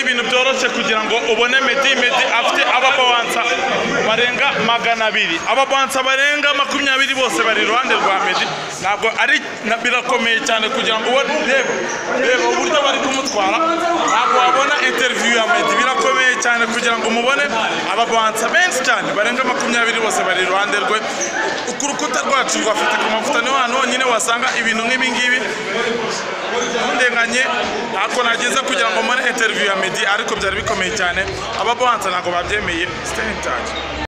ibintu byoroshye kugira ngo ubone Medi Medi afite ababawansa barenga magana abiri ababawansa barenga makumyabiri bose bari iruhande rwa Medi ntabwo ari na- birakomeye cyane kugira ngo ubone reba reba uburyo bari kumutwara ntabwo wabona interview ya Medi birakomeye cyane kugira ngo umubone ababawansa benshi cyane barenga makumyabiri bose bari iruhande rwe ku rukuta rwacu rwa afite ku mavuta niho hantu honyine wasanga ibintu nk'ibi ngibi ndenganye ntabwo nageze kugira ngo mbone interview ya Meddy ariko byari bikomeye cyane ababanza ntabwo babyemeye stay in touch